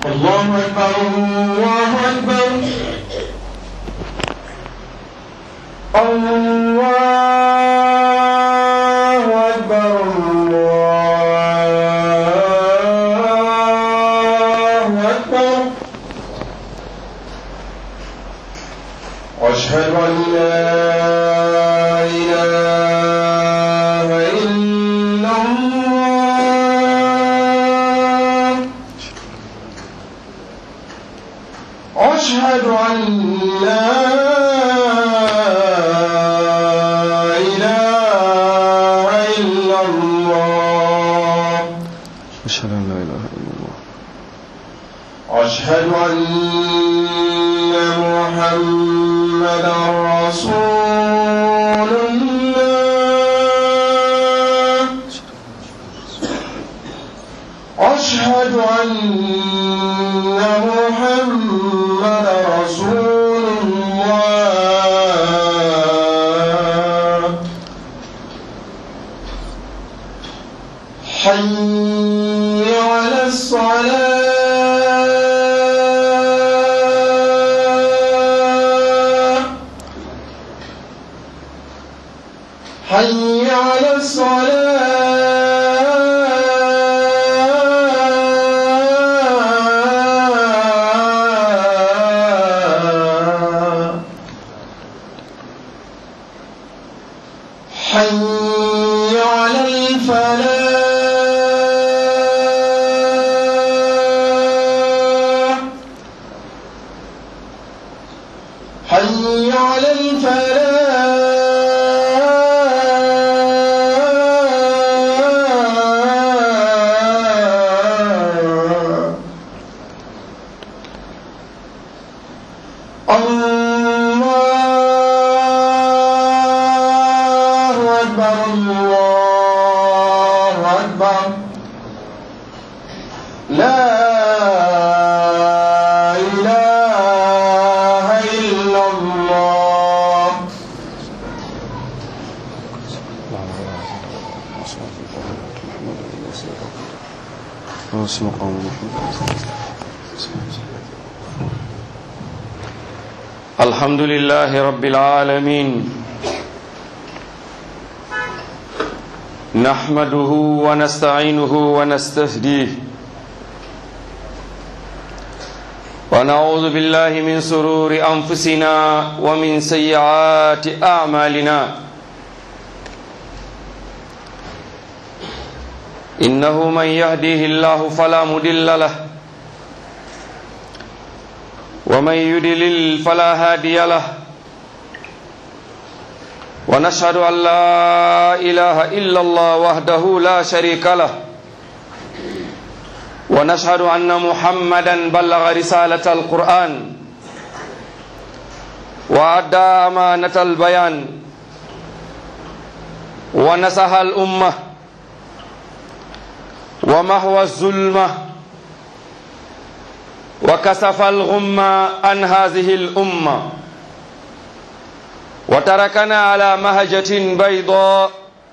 الله أكبر الله أكبر الله أكبر الله أكبر أشهد أن لا إله إلا الله أشهد أن لا إله إلا الله أشهد أن لا إله إلا الله أشهد أن محمدا رسول الله أشهد أن محمدا رسول الله حي على الصلاة حي على الصلاة حي على الفلاح حي على الفلاح الله أكبر الله أكبر لا إله إلا الله واسم قوم محمد الحمد لله رب العالمين نحمده ونستعينه ونستهديه ونعوذ بالله من سرور أنفسنا ومن سيئات أعمالنا إنه من يهديه الله فلا مضل له ومن يضلل فلا هادي له ونشهد أن لا إله إلا الله وحده لا شريك له ونشهد أن محمدا بلغ رسالة القرآن وأدى أمانة البيان ونصح الأمة ومهوى الظلمة وكسف الغمة عن هذه الأمة وتركنا على مهجة بيضاء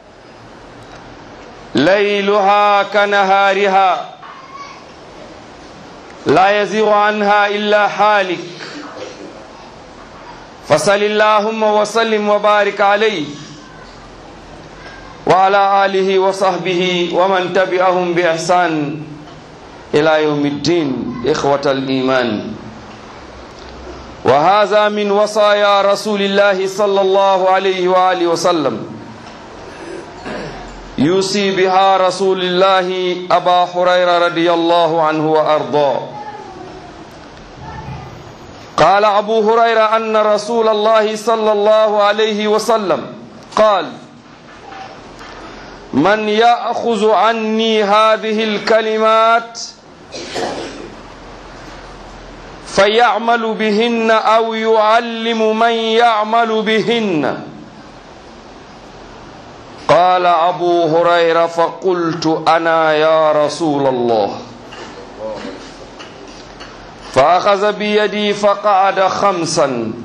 ليلها كنهارها لا يزيغ عنها إلا حالك فصل اللهم وسلم وبارك عليه وعلى آله وصحبه ومن تبعهم بإحسان إلى يوم الدين إخوة الإيمان وهذا من وصايا رسول الله صلى الله عليه وآله وسلم يوصي بها رسول الله أبا هريرة رضي الله عنه وأرضاه قال أبو هريرة أن رسول الله صلى الله عليه وسلم قال من يأخذ عني هذه الكلمات فيعمل بهن أو يعلم من يعمل بهن قال أبو هريرة فقلت أنا يا رسول الله فأخذ بيدي فقعد خمسا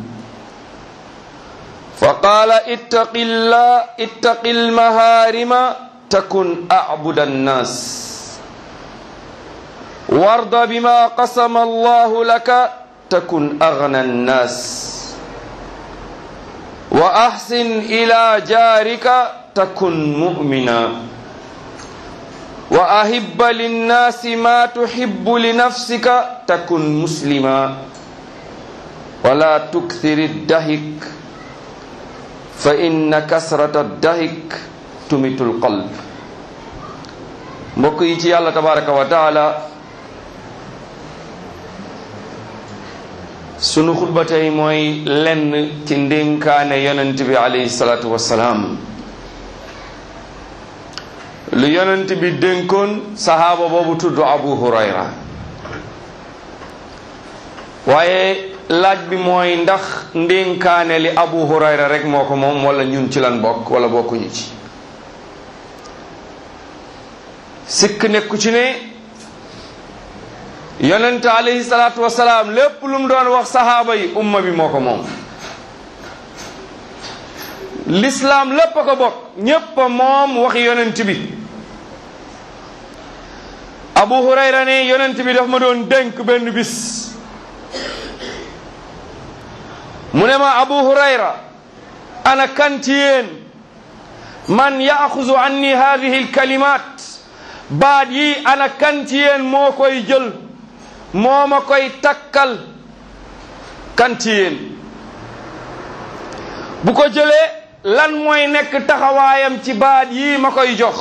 فقال اتق الله اتق المهارم تكن أعبد الناس warda bima qasama allahu laka takun agna annas wa ahsin ila jarika takun mu'mina wa ahibba linnasi ma tuhibbu linafsika takun muslima wala tukthir dahik fa inna kasrata dahik tumitul qalb mbokk yi ci yàlla tabaraka wa taala sunu xutba tey mooy lenn ci ndénkaane yonent bi alayhi salaatu wassalaam lu yonent bi dénkoon sahaaba boobu tudd abu hurayra waaye laaj bi mooy ndax ndénkaane li abu hurayra rek moo ko moom wala ñun ci lan bokk wala bokkuñu ci sikk nekku ci ne yonent alayhi salaatu wasalaam lépp lu mu doon wax sahaaba yi umma bi moo ko moom lislaam lépp a ko bokk ñépp a moom waxi yonent bi abu hurayra ne yonent bi daf ma doon dénk benn bis mu ne ma abu hurayra ana kan ci yéen man yaaxuzu anni hadihi alkalimat baat yi ana kan ci yéen moo koy jël moo ma koy takkal kan ci yéen bu ko jëlee lan mooy nekk taxawaayam ci baat yi ma koy jox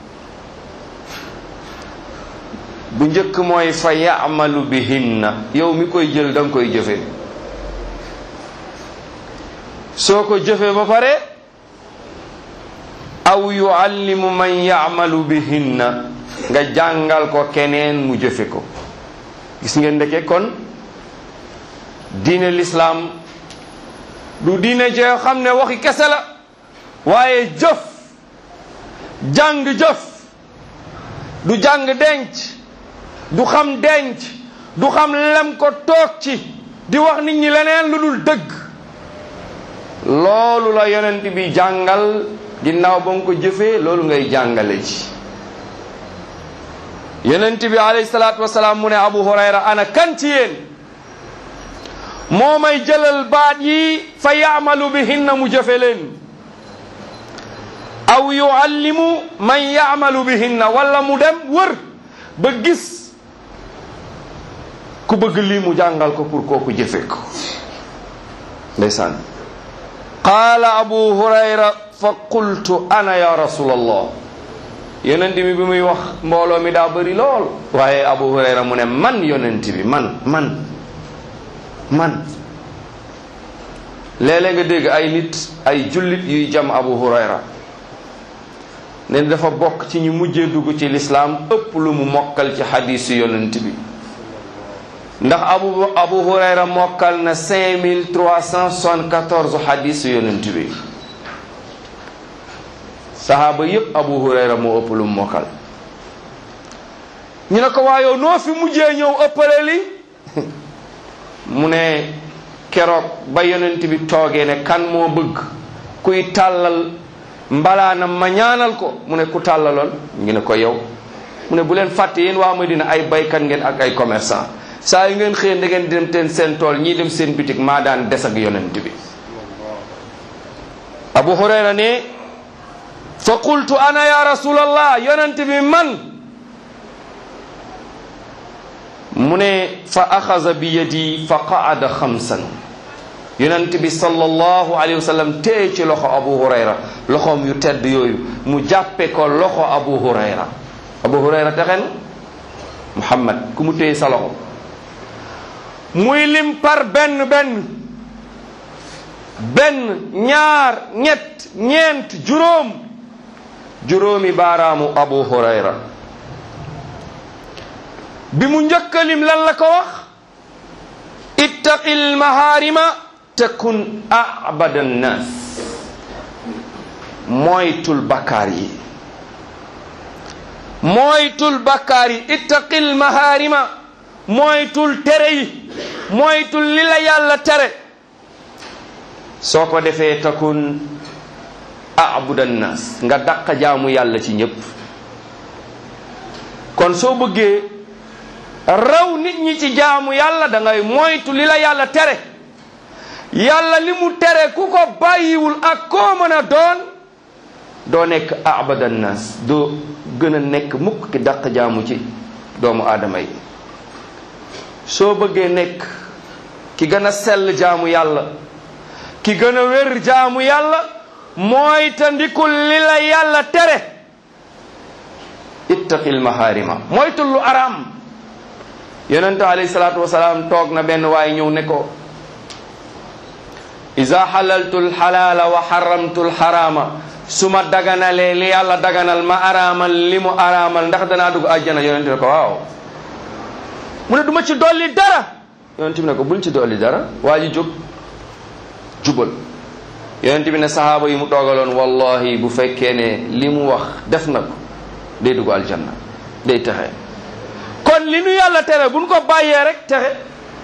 bu njëkk mooy fa yaamalu bihinna yow mi koy jël da nga koy jëfe soo ko jëfe ba pare aw yuallimu man yaamalu bihinna nga jàngal ko keneen mu jëfe ko gis ngeen ndeke kon diine lislaam du diine joo xam ne waxi kese la waaye jëf jàng jëf du jàng denc du xam denc du xam lem ko toog ci di wax nit ñi leneen lu dul dëgg loolu la yonent bi jàngal ginnaaw ba nga ko jëfee loolu ngay jàngale ci yonent bi alayhi salaatu wasalaam mu ne abu hurayra ana kan ci yéen moo may jëlal baat yi fa yaamalu bihinna mu jëfe leen aw yuallimu man yaamalu bihinna wala mu dem wër ba gis ku bëgg lii mu jàngal ko pour kooku jëfe ko ndeysaan qaala abu hurayra fa qultu ana ya rasulallah yonent bi bi muy wax mbooloo mi daa bëri lool waaye abu hurayra mu ne man yonent bi man man man léeg-léeg nga dégg ay nit ay jullit yuy jam abu hurayra ne dafa bokk ci ñu mujjee dugg ci lislaam ëpp lu mu mokkal ci xadiisu yonent bi ndax abu abu hurayra mokkal na 5374 xadiisu yonent bi sahaaba yépp abu hurayra moo ëpp lu mu mokkal ñu ne ko waayoo noo fi mujjee ñëw ëppale li mu ne keroog ba yonent bi toogee ne kan moo bëgg kuy tàllal mbalaanam ma ñaanal ko mu ne ku tàllaloon ñu ne ko yow mu ne bu leen fàtte yéen waa Madina ay baykat ngeen ak ay commerçant saa yu ngeen xëyee da ngeen dem teen seen tool ñii dem seen bitik maa daan des ak yonent bi abu hurayra ne fa qultu ana ya rasulallah yonent bi man mu ne fa axaza bi yadi fa qaada xamsan yonent bi sallallahu alayhi wa sallam téye ci loxo abu hurayra loxoom yu tedd yooyu mu jàppe ko loxo abu hurayra abu hurayra texen muhammad ku mu téye sa loxo muy lim par benn benn benn ñaar ñett ñeent juróom juróomi baaraamu abu hurayra bi mu njëkkalim lan la ko wax ittaqil maharima takun abada nnas moytul bakkaar yi moytul bakkaar yi ittaqil maharima moytul tere yi moytul li la yàlla tere soo ko defee takun abuda nnas nga dàq jaamu yàlla ci ñépp kon soo bëggee raw nit ñi ci jaamu yàlla da ngay moytu li la yàlla tere yàlla li mu tere ku ko bàyyiwul ak koo mën a doon doo nekk abada nas doo gën a nekk mukk ki dàq jaamu ci doomu aadama yi soo bëggee nekk ki gën a sell jaamu yàlla ki gën a wér jaamu yàlla mooy ta ndikul li la yàlla tere ittaqil maharima moytul lu araam yonente alayhi salaatu wasalaam toog na benn waay ñëw ne ko iza halaltu lxalaala wa haramtu lxaraama su ma daganalee li yàlla daganal ma araamal li mu araamal ndax danaa dugg àjjana yonente ne ko waaw mu ne du ma ci dolli dara yonente bi ne ko bul ci dolli dara waa ji jóg jubal yonente bi ne sahaaba yi mu toogaloon wallahi bu fekkee ne li mu wax def na ko day dugg aljanna day texe kon li nu yàlla tere buñ ko bàyyee rek texe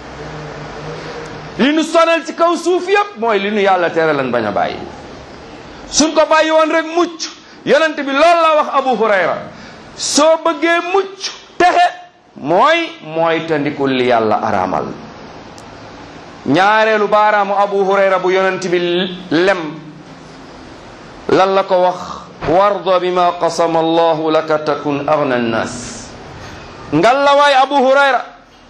li nu sonal ci kaw suuf yépp mooy li nu yàlla tere lan bañ a bàyyi suñ ko bàyyi woon rek mucc yonent bi loolu la wax abu hurayra soo bëggee mucc texe mooy mooy tandikul li yàlla araamal ñaareelu baaraamu abu hurayra bu yonent bi lem lan la ko wax warda bima qasama allahu laka takun agna annas ngalla waay abu hurayra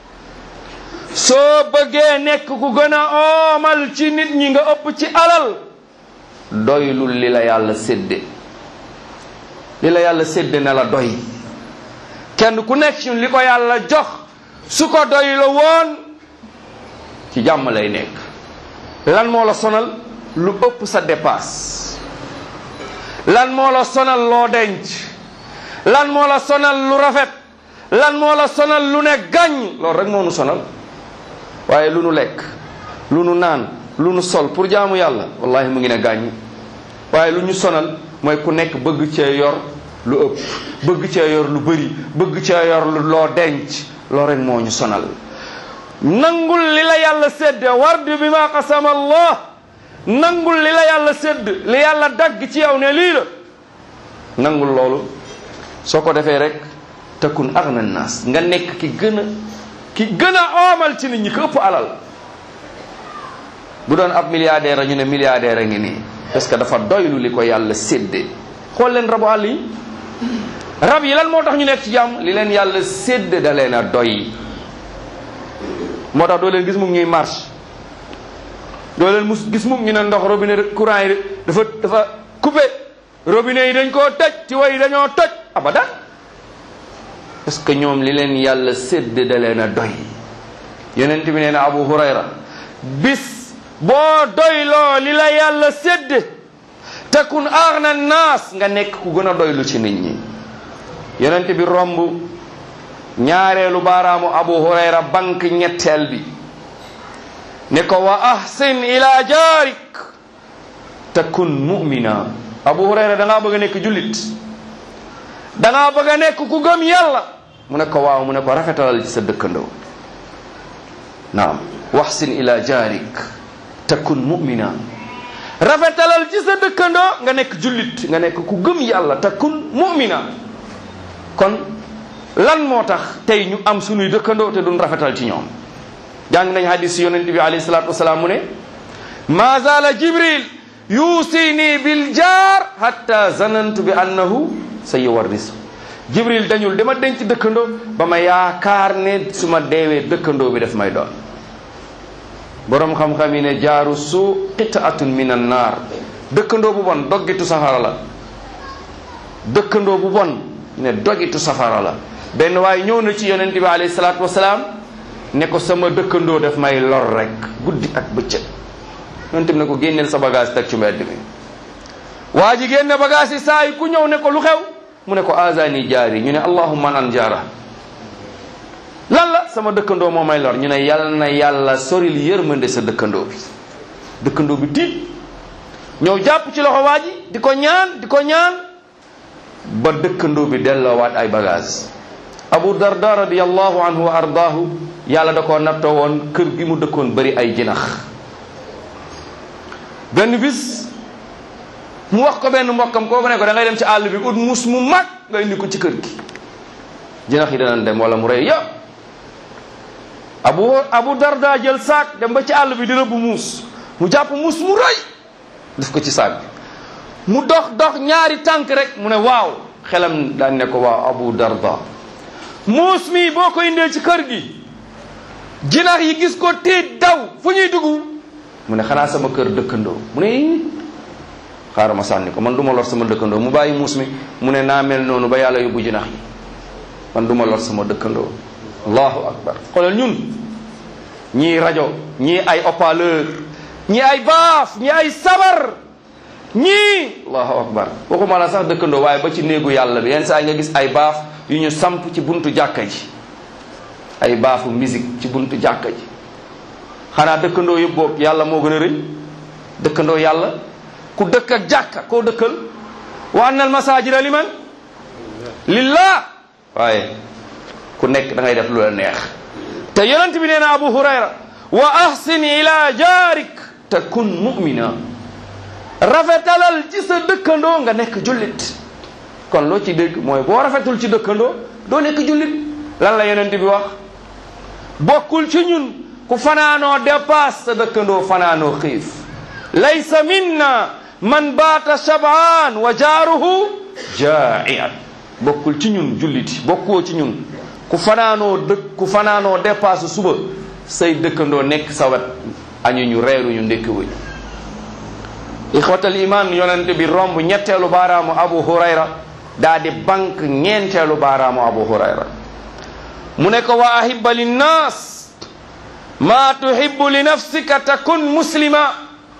soo bëggee nekk ku gën a oomal ci nit ñi nga ëpp ci alal doylul li la yàlla sédde li la yàlla sédde na la doy kenn ku nekk ci li ko yàlla jox su ko doy la woon ci jàmm lay nekk lan moo la sonal lu ëpp sa dépasse lan moo la sonal loo denc lan moo la sonal lu rafet lan moo la sonal lu ne gàññ loolu rek moo nu sonal waaye lu nu lekk lu nu naan lu nu sol pour jaamu yàlla wallahi mu ngi ne gàññ waaye lu ñu sonal mooy ku nekk bëgg cee yor lu ëpp bëgg cee yor lu bëri bëgg cee yor lu loo denc loolu rek moo ñu sonal nangul li la yàlla sédde wardu bi ma qasama allah nangul li la yàlla sédd li yàlla dagg ci yow ne lii la nangul loolu soo ko defee rek takun agna naas nga nekk ki gën a ki gën a oomal ci nit ñi ko ëpp alal bu doon ab milliardaire a ñu ne milliardaire a ngi nii parce que dafa doylu li ko yàlla séddee xool leen rabu àll yi rab yi lan moo tax ñu nekk ci jàmm li leen yàlla sédde da leen a doy moo tax doo leen gis mukk ñuy marche doo leen mus gis mukk ñu ne ndox robinet courant yi dafa dafa coupé robinet yi dañ koo tëj ci way yi dañoo toj abadan parce que ñoom li leen yàlla sédd da leen a doy yonent bi nee na abu hurayra bis boo doyloo li la yàlla sédd takun aghna naas nga nekk ku gën a doylu ci nit ñi yonent bi romb ñaareelu baaraamu abu hurayra bank ñetteel bi ne ko wa ahsin ila jaarik takun mu'mina abu hurayra da ngaa bëgg a nekk jullit da ngaa bëgg a nekk ku gëm yàlla mu ne ko waaw mu ne ko rafetalal ci sa dëkkandoo naam waxsin ila jaarik takun mu'mina rafetalal ci sa dëkkandoo nga nekk jullit nga nekk ku gëm yàlla takun mu'mina kon lan moo tax tey ñu am sunuy dëkkandoo te duñ rafetal ci ñoom jàng nañ hadis yonent bi alayhi salatu wasalaam mu ne ma zala jibril yuusini bil jaar hatta zanantu bi annahu sa yuwarrisu jibril dañul dama denc dëkkandoo ba ma yaakaar ne su ma deewee dëkkandoo bi daf may doon borom xam-xam yi ne jaaru su qitaatun min an naar dëkkandoo bu bon doggitu safara la dëkkandoo bu bon ne dogitu safara la benn waaye ñëw na ci yonent bi alayhi salaatu wasalaam ne ko sama dëkkandoo daf may lor rek guddi ak bëccëg yonent bi ne ko génneel sa bagage teg ci mbedd mi waa ji génne bagage yi saa yi ku ñëw ne ko lu xew mu ne ko azani jaari ñu ne allahumma an jaara lan la sama dëkkandoo moo may lor ñu ne yàlla na yàlla soril yërmande sa dëkkandoo bi dëkkandoo bi tiit ñëw jàpp ci loxo waa ji di ko ñaan di ko ñaan ba dëkkandoo bi delloowaat ay bagage abu darda radiallahu anhu wa ardaahu yàlla da koo nattoo woon kër gi mu dëkkoon bari ay jinax benn bis mu wax ko benn mbokkam kooku ne ko da ngay dem ci àll bi ut mus mu mag nga indi ko ci kër gi jinax yi danañ dem wala mu rey yëpp abu abu darda jël saak dem ba ci àll bi di rëbb muus mu jàpp muus mu rëy def ko ci saak bi mu dox dox ñaari tànk rek mu ne waaw xelam daan ne ko waaw abu darda muus mi boo ko indee ci kër gi jinax yi gis ko tiit daw fu ñuy dugg mu ne xanaa sama kër dëkkandoo mu ne xaaral ma sànni ko man du ma lor sama dëkkandoo mu bàyyi muus mi mu ne naa mel noonu ba yàlla yóbbu jinax yi man du ma lor sama dëkkandoo allahu akbar xoolal ñun ñii rajo ñii ay haut-parleur ñii ay baaf ñii ay sabar ñii allahu akbar waxuma la sax dëkkandoo waaye ba ci néegu yàlla bi yenn saa yi nga gis ay baaf yu ñu samp ci buntu jàkka ji ay baafu musique ci buntu jàkka ji xanaa dëkkandoo yëpp boobu yàlla moo gën a rëy dëkkandoo yàlla ku dëkk ak jàkka koo dëkkal wa anna al masajida liman lillah waaye ku nekk da ngay def lu la neex te yonent bi nee na abu hurayra wa ahsin ila jaarik takun mu'mina rafetalal ci sa dëkkandoo nga nekk jullit kon loo ci dégg mooy boo rafetul ci dëkkandoo doo nekk jullit lan la yonent bi wax bokkul ci ñun ku fanaanoo dépasse sa dëkkandoo fanaanoo xiif laysa minna man baata shabaan wa jaaruhu jaa'ian bokkul ci ñun julliti bokkoo ci ñun ku fanaanoo dëkk ku fanaanoo dépasse suba say dëkkandoo nekk sa wet añu ñu reeruñu ndékki wuñ ixwatal iman yonente bi romb ñetteelu baaraamu abu hurayra daa di banque ñeenteelu baaraamu abu hurayra mu ne ko wa ahibba linnas ma tuhibbu li nafsika takun muslima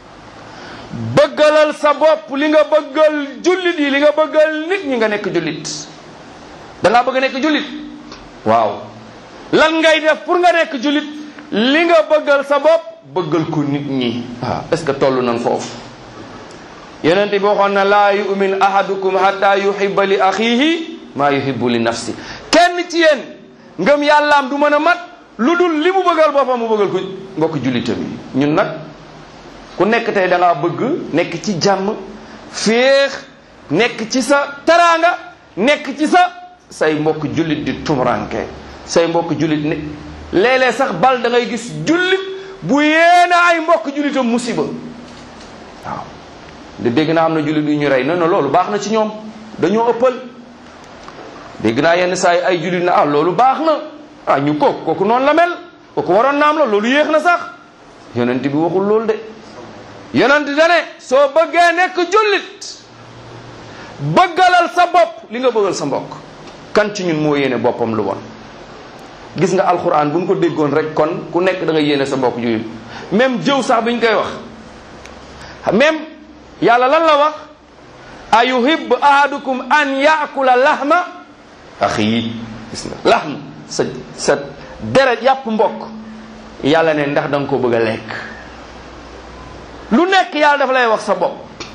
bëggalal sa bopp li nga bëggal jullit yi li nga bëggal nit ñi nga nekk jullit da ngaa bëgg a nekk jullit waaw lan ngay def pour nga nekk jullit li nga bëggal sa bopp bëggal ko nit ñi waaw est ce que toll nañ foofu yonente bi waxoon na laa yumin ahadukum hatta yuhibba li axihi maa yuhibbu li nafsi kenn ci yéen ngëm yàllaam du mën a mat lu dul li mu bëggal boppam mu bëggal ko mbokk jullitam yi ñun nag ku nekk tey da ngaa bëgg nekk ci jàmm féex nekk ci sa taraanga nekk ci sa say mbokk jullit di tumuranke say mbokk jullit ne léeg-léeg sax bal da ngay gis jullit bu yéena ay mbokk jullitam musiba waaw de dégg naa am na jullit yu ñu rey non non loolu baax na ci ñoom dañoo ëppal dégg naa yenn saa yi ay jullit na ah loolu baax na ah ñu kooku kooku noonu la mel kooku waroon na am la loolu yéex na sax yonent bi waxul loolu de yonent dane soo bëggee nekk jullit bëggalal sa bopp li nga bëggal sa mbokk kan ci ñun moo yéene boppam lu bon gis nga alxuraan bu ñu ko déggoon rek kon ku nekk da nga yéene sa mbokk jullit même jëw sax bi ñu koy wax même yàlla lan la wax a yuhibbu ahadukum an yaakula lahma axi gis nga lahm sa sa deret yàpp mbokk yàlla ne ndax da nga ko bëgg a lekk lu nekk yàlla dafa lay wax sa bopp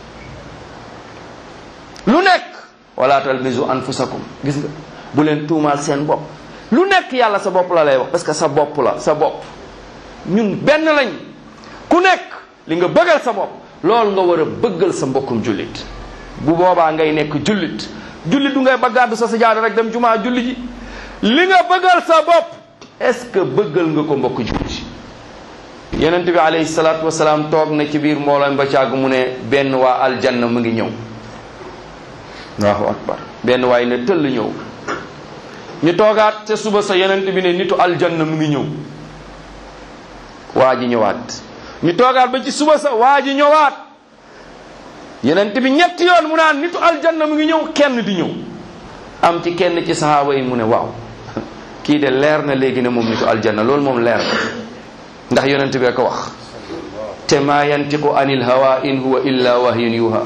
lu nekk wala talmizu anfusakum gis nga bu leen tuumaal seen bopp lu nekk yàlla sa bopp la lay wax parce que sa bopp la sa bopp ñun benn lañ ku nekk li nga bëggal sa bopp loolu nga war a bëggal sa mbokkum jullit bu boobaa ngay nekk jullit jullit du ngay baggaadu sa sajaada rek dem jumaa julli ji li nga bëggal sa bopp est-ce que bëggal nga ko mbokk jullit yonent bi alayhi salaatu wasalaam toog na ci biir mbooloo ba càgg mu ne benn waa aljanna mu ngi ñëw allahu akbar benn waay ne tëll ñëw ñu toogaat te suba sa yonent bi ne nitu aljanna mu ngi ñëw waa ji ñëwaat ñu toogaat ba ci suba sa waa ji ñëwaat yonent bi ñetti yoon mu naan nitu aljanna mu ngi ñëw kenn di ñëw am ci kenn ci sahaaba yi mu ne waaw kii de leer na léegi ne moom nitu aljanna loolu moom leer na ndax yonent bee ko wax te maa yantiqu anil hawa in huwa illa wahyun yuha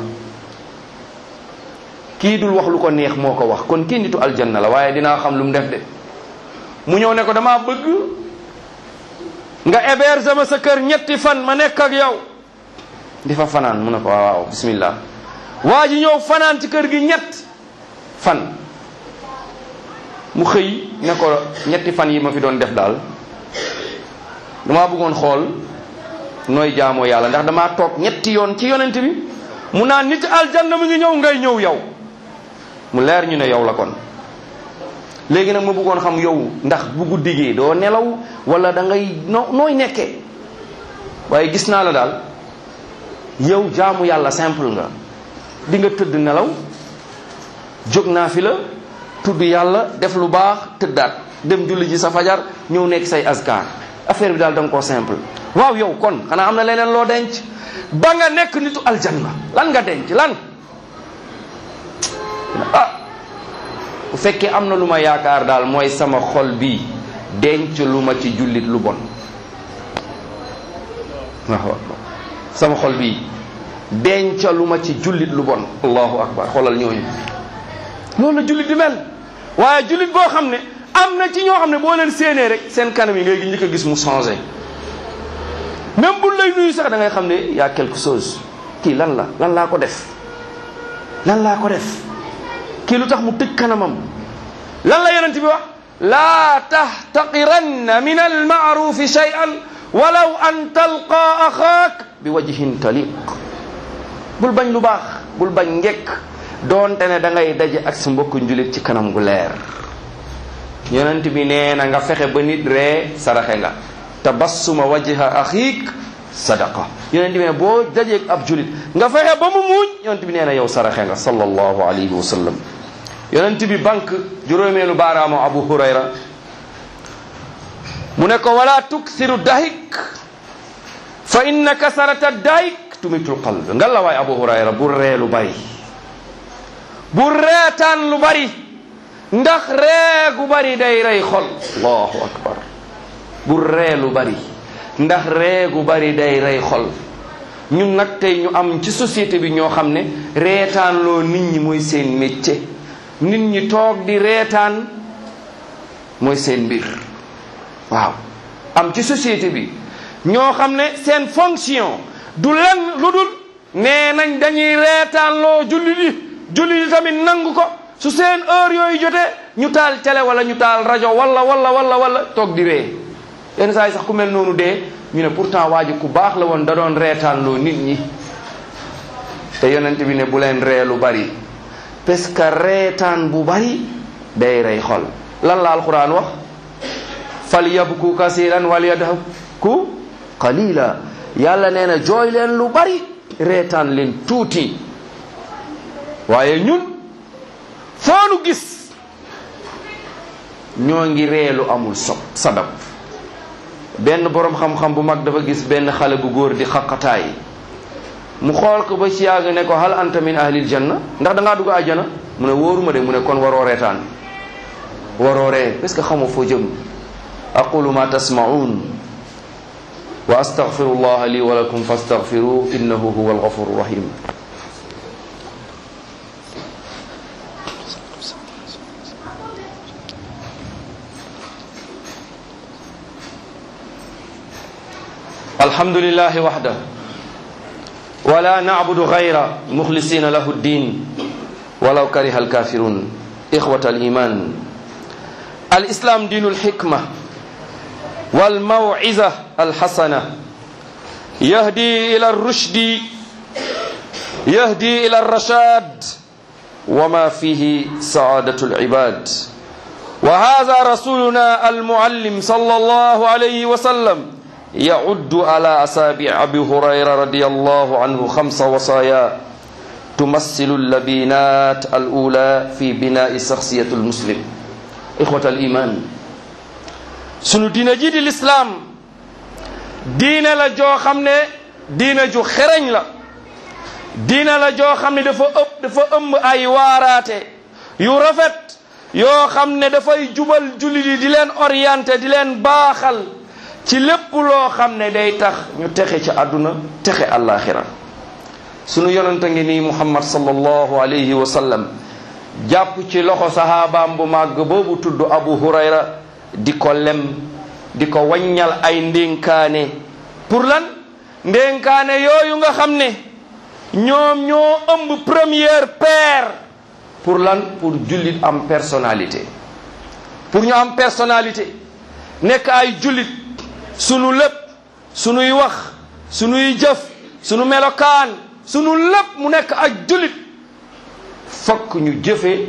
kii dul wax lu ko neex moo ko wax kon kii nitu aljanna la waaye dinaa xam lu mu def de mu ñëw ne ko damaa bëgg nga héberger ma sa kër ñetti fan ma nekk ak yow di fa fanaan mu ne ko waaw waaw bismillah waa ji ñëw fanaan ci kër gi ñett fan mu xëy ne ko ñetti fan yi ma fi doon def daal damaa bëggoon xool nooy jaamoo yàlla ndax damaa toog ñetti yoon ci yonent bi mu naan nit aljanna mu ngi ñëw ngay ñëw yow mu leer ñu ne yow la kon léegi nag ma bëggoon xam yow ndax bu guddi gi doo nelaw wala da ngay no nooy nekkee waaye gis naa la daal yow jaamu yàlla simple nga di nga tëdd nelaw jóg naa fi la tudd yàlla def lu baax tëddaat dem julli ji sa fajar ñëw nekk say askar affaire bi daal da nga koo simple waaw yow kon xanaa am na leneen loo denc ba nga nekk nitu aljanna lan nga denc lan ah bu fekkee am na lu ma yaakaar daal mooy sama xol bi denc lu ma ci jullit lu bon waaw sama xol bi denc lu ma ci jullit lu bon allahu akbar xoolal ñooñu loolu la jullit di mel waaye jullit boo xam ne am na ci ñoo xam ne boo leen séenee rek seen kanam yi ngay njëkk a gis mu changé même bu lay nuyu sax da ngay xam ne y a quelque chose kii lan la lan laa ko def lan laa ko def kii lu tax mu tëj kanamam lan la yonent bi wax laa tahtaqiranna min almaarufi shay'an walaw an talqa axaak bi wajhin taliq bul bañ lu baax bul bañ ngekk doonte ne da ngay daje ak sa mbokku njulit ci kanam gu leer yonent bi nee na nga fexe ba nit ree saraxe nga tabassuma wajha axiik sadaqa yonent bi ne boo dajeeg ab julit nga fexe ba mu muuñ yonent bi nee na yow saraxe nga sallallahu alayhi wa sallam yonent bi banque juróomeelu baaraamu abu hurayra mu ne ko wala tuksiru dahik fa inna kasarata dahik tumitul qalb nga la waay abu hurayra bu ree lu bari bu reetaan lu bari ndax ree gu bari day rey xol allahu akbar bu ree lu bari ndax ree gu bari day rey xol ñun nag tey ñu am ci société bi ñoo xam ne reetaan loo nit ñi mooy seen métier nit ñi toog di reetaan mooy seen mbir waaw am ci société bi ñoo xam ne seen fonction du len lu dul nee nañ dañuy reetaan loo julli di julli di tamit nangu ko su seen heure yooyu jotee ñu taal télé wala ñu taal rajo wala wala wala wala toog di ree yenn saa yi sax ku mel noonu dee ñu ne pourtant waa ji ku baax la woon da doon reetaan loo nit ñi te yonent bi ne bu leen ree lu bari parce que reetaan bu bari day rey xol lan la alquran wax fal yabku kasiran wal yadhaku qalila yàlla nee na jooy leen lu bari reetaan leen tuuti waaye ñun foonu gis ñoo ngi reelu amul sob sabab benn boroom xam-xam bu mag dafa gis benn xale bu góor di xaqataay mu xool ko ba ci yàgg ne ko hal anta min ahlil janna ndax da ngaa dugg àjjana mu ne wóoruma de mu ne kon waroo reetaan waroo ree parce que xamoo foo jëm aqulu ma tasmaun wa astaghfiru llaha li wa lakum fastaghfiruhu innahu huwa alghafuru rahim الحمد لله وحده ولا نعبد غيره مخلصين له الدين ولو كره الكافرون إخوة الإيمان الإسلام دين الحكمة والموعظة الحسنة يهدي إلى الرشد يهدي إلى الرشاد وما فيه سعادة العباد وهذا رسولنا المعلم صلى الله عليه وسلم يعد على أصابع أبي هريرة رضي الله عنه خمس وصايا تمثل اللبينات الأولى في بناء شخصية المسلم إخوة الإيمان سنو دين جيد الإسلام دين لا جو خمنا دين جو خرن لا دين لا جو خمنا دفا أب دفا أم أي واراتي يرفت yoo xam ne dafay jubal julli di di leen orienté di leen baaxal ci lépp loo xam ne day tax ñu texe ci àdduna texe àllaaxira sunu yonente ngi nii muhammad sallallahu alayhi wa sallam jàpp ci loxo sahabaam bu màgg boobu tudd abu hurayra di ko lem di ko waññal ay ndénkaane pour lan ndénkaane yooyu nga xam ne ñoom ñoo ëmb première paire pour lan pour jullit am personnalité pour ñu am personnalité nekk ay jullit sunu lépp sunuy wax sunuy jëf sunu melokaan sunu lépp mu nekk ak jullit fokk ñu jëfe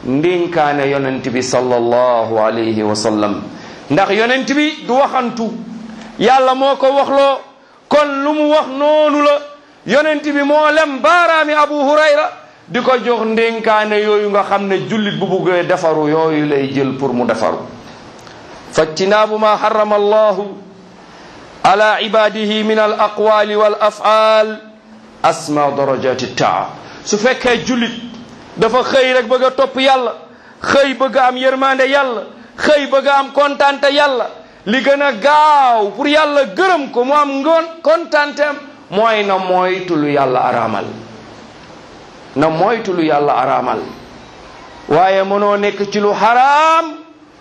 ndénkaane yonent bi sallallahu alayhi wa sallam ndax yonent bi du waxantu yàlla moo ko waxloo kon lu mu wax noonu la yonent bi moo lem baaraami abu hurayra di ko jox ndénkaane yooyu nga xam ne jullit bu buggee defaru yooyu lay jël pour mu defaru fajtinaabu ma harrama allahu ala ibadihi min al aqwali wal af'al asma darajati taa su fekkee jullit dafa xëy rek bëgg a topp yàlla xëy bëgg a am yërmande yàlla xëy bëgg a am kontante yàlla li gën a gaaw pour yàlla gërëm ko mu am ngoon kontanteem mooy na moytu lu yàlla araamal na moytu lu yàlla araamal waaye mënoo nekk ci lu xaraam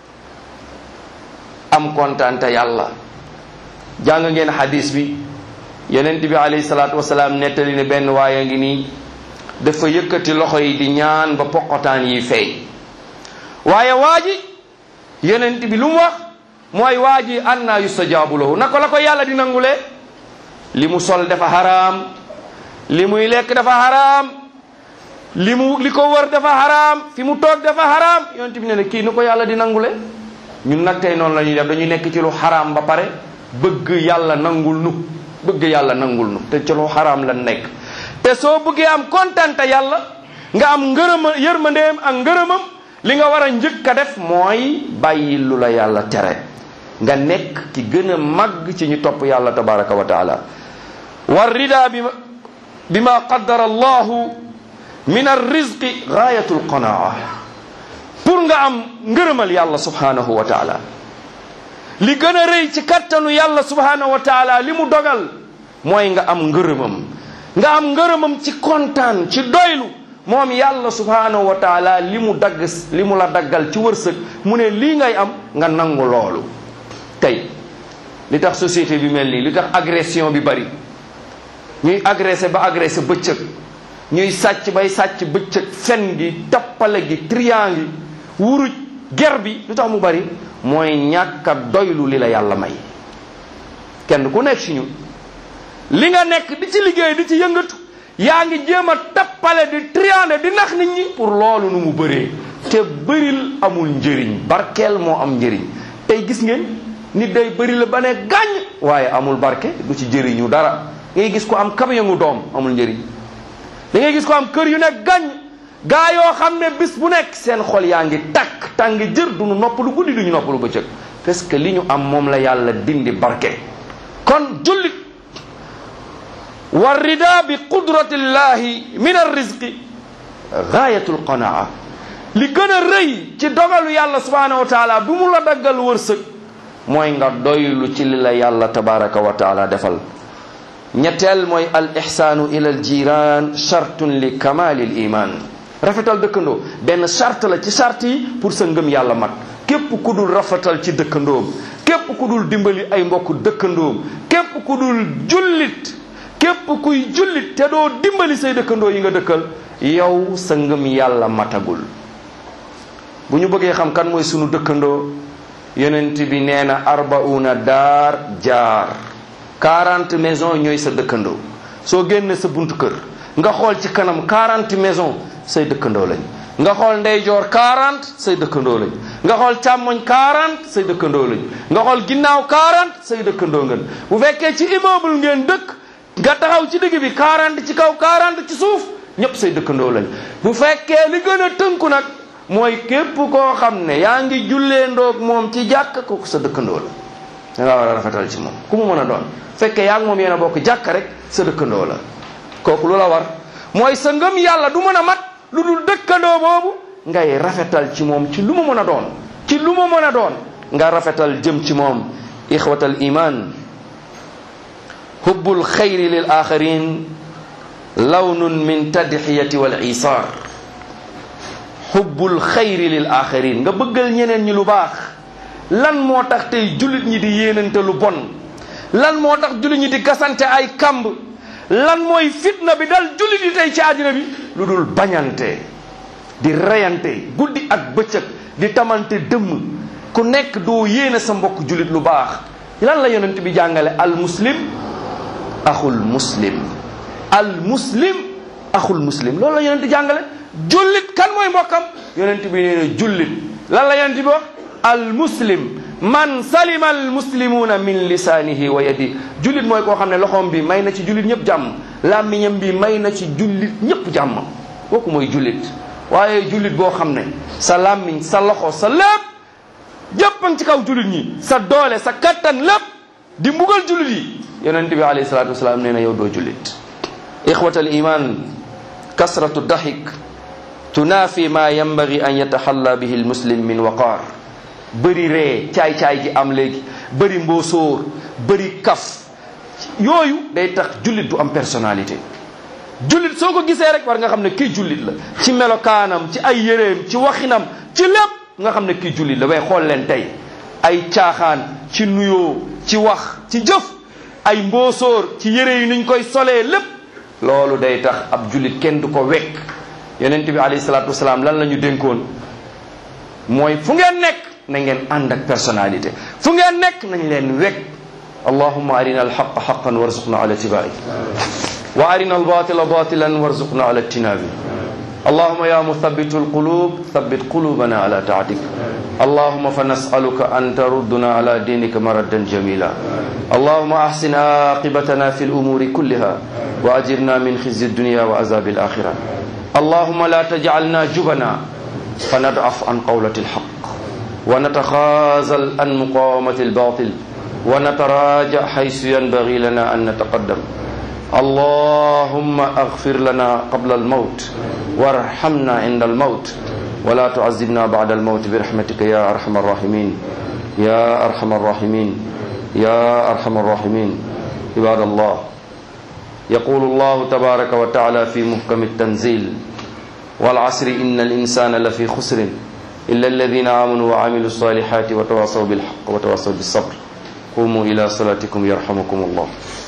am kontante yàlla jàng ngeen hadis bi yonent bi alayhi salaatu wasalaam nettali ne benn waaye ngi nii dafa yëkkati loxo yi di ñaan ba poqotaan yi feeñ waaye waa ji yonent bi lu mu wax mooy waa ji anna yustajaabu lahu naka la ko yàlla di nangulee li mu sol dafa haraam li muy lekk dafa haraam li mu li ko wër dafa haraam fi mu toog dafa haraam yonent bi ne ne kii ni ko yàlla di nangule ñun nag tey noonu la ñuy def dañuy nekk ci lu haraam ba pare bëgg yàlla nangul nu bëgg yàlla nangul nu te ci lu haraam la nekk te soo bëggee am kontante yàlla nga am ngërëma yërmandeem ak ngërëmam li nga war a njëkk a def mooy bàyyi lu la yàlla tere nga nekk ki gën a màgg ci ñu topp yàlla tabaraka wa taala war rida bi bi ma qaddara allahu min arrizqi gaayatul qanaa pour nga am ngërëmal yàlla subhanahu wa taala li gën a rëy ci kattanu yàlla subhanahu wa taala li mu dogal mooy nga am ngërëmam nga am ngërëmam ci kontaan ci doylu moom yàlla subhanahu wa taala li mu dagg li mu la daggal ci wërsëg mu ne lii ngay am nga nangu loolu tey li tax société bi mel nii li tax agression bi bari ñuy agressé ba agressé bëccëg ñuy sàcc bay sàcc bëccëg fen gi tappale gi trian gi wuruj ger bi lu tax mu bari mooy ñàkk a doylu li la yàlla may kenn ku nekk ci ñun li nga nekk di ci liggéey di ci yëngatu yaa ngi jéem a tappale di triande di nax nit ñi pour loolu nu mu bëree te bëril amul njëriñ barkeel moo am njëriñ tey gis ngeen nit day bëri la ba ne gàññ waaye amul barke du ci jëriñu dara ngay gis ko am camion ngu doom amul njëriñ da ngay gis ko am kër yu ne gàññ gaa yoo xam ne bis bu nekk seen xol yaa ngi takk tàng jër du ñu noppalu guddi du ñu noppalu bëccëg parce que li ñu am moom la yàlla dindi barke kon jullit war rida bi qudratillahi min arrizqi gaayatul qanaa li gën a rëy ci dogalu yàlla subhanahu wa taala bu mu la daggal wërsëg mooy nga doylu ci li la yàlla tabaraka wa taala defal ñetteel mooy al ihsaanu ila al jiran chartun li kamali l iman rafetal dëkkandoo benn charte la ci charte yi pour sa ngëm yàlla mat képp ku dul rafetal ci dëkkandoom képp ku dul dimbali ay mbokk dëkkandoom képp ku dul jullit képp kuy jullit te doo dimbali say dëkkandoo yi nga dëkkal yow sa ngëm yàlla matagul bu ñu bëggee xam kan mooy sunu dëkkandoo yonent bi nee na arbauna daar jaar 40 maisons ñooy sa dëkkandoo soo génne sa buntu kër nga xool ci kanam 40 maisons say dëkkandoo lañ nga xool ndeyjoor 40 say dëkkandoo lañ nga xool càmmoñ 40 say dëkkandoo lañ nga xool ginnaaw 40 say dëkkandoo ngeen bu fekkee ci immeuble ngeen dëkk nga taxaw ci digg bi 40 ci kaw 40 ci suuf ñëpp say dëkkandoo lañ bu fekkee li gën a tënku nag mooy képp koo xam ne yaa ngi jullee ndoog moom ci jàkk kooku sa dëkkandoo la da ngaa war a rafetal ci moom ku mu mën a doon fekkee yaa ngi moom yéen a bokk jàkk rek sa dëkkandoo la kooku lu la war mooy sa ngëm yàlla du mën a mat lu dul dëkkandoo boobu ngay rafetal ci moom ci lu mu mën a doon ci lu mu mën a doon nga rafetal jëm ci moom ixwatal iman hubbul xayri lil axarin lawnun min tadxiyati wal isaar xubbul xayri lil axarin nga bëggal ñeneen ñi lu baax lan moo tax tey jullit ñi di yéenante lu bon lan moo tax jullit ñi di gasante ay kamb lan mooy fitna bi dal jullit yi tey ci àddina bi lu dul bañante di reyante guddi ak bëccëg di tamante dëmm ku nekk doo yéene sa mbokk jullit lu baax lan la yonent bi jàngale al muslim axul muslim al muslim axul muslim loolu la yonent jàngale jullit kan mooy mbokkam yonent bi nee na jullit lan la yonent bi wax al muslim man salima al muslimuuna min lisaanihi wa yadi jullit mooy koo xam ne loxoom bi may na ci jullit ñëpp jàmm làmmiñam bi may na ci jullit ñëpp jàmm kooku mooy jullit waaye jullit boo xam ne sa làmmiñ sa loxo sa lépp jëppan ci kaw jullit ñi sa doole sa kattan lépp di mbugal jullit yi yonent bi alayhi salaatu wasalaam nee na yow doo jullit ixwata al iman kasratu dahik tunaafi ma yambagi an yataxalla bihi al muslim min waqaar bëri ree caay-caay gi am léegi bëri mboosóor bëri kaf yooyu day tax jullit du am personnalité jullit soo ko gisee rek war nga xam ne kii jullit la ci melokaanam ci ay yéreem ci waxinam ci lépp nga xam ne kii jullit la way xool leen tey ay caaxaan ci nuyoo ci wax ci jëf ay mboosóor ci yére yi nuñ koy solee lépp loolu day tax ab jullit kenn du ko wekk yonent bi alayhi salaatu wasalaam lan la ñu dénkoon mooy fu ngeen nekk na ngeen ànd ak personnalité fu ngeen nekk nañ leen wekk allahumma arina alxaqa xaqan warzuqna ala tibai wa arina albatila batilan warzuqna ala tinabi اللهم يا مثبت القلوب ثبت قلوبنا على طاعتك اللهم فنسألك أن تردنا على دينك مردا جميلا اللهم أحسن عاقبتنا في الأمور كلها وأجرنا من خزي الدنيا وعذاب الآخرة اللهم لا تجعلنا جبنا فنضعف عن قولة الحق ونتخاذل عن مقاومة الباطل ونتراجع حيث ينبغي لنا أن نتقدم اللهم اغفر لنا قبل الموت وارحمنا عند الموت ولا تعذبنا بعد الموت برحمتك يا ارحم الراحمين يا ارحم الراحمين يا ارحم الراحمين عباد الله يقول الله تبارك وتعالى في محكم التنزيل والعصر ان الانسان لفي خسر الا الذين امنوا وعملوا الصالحات وتواصوا بالحق وتواصوا بالصبر قوموا الى صلاتكم يرحمكم الله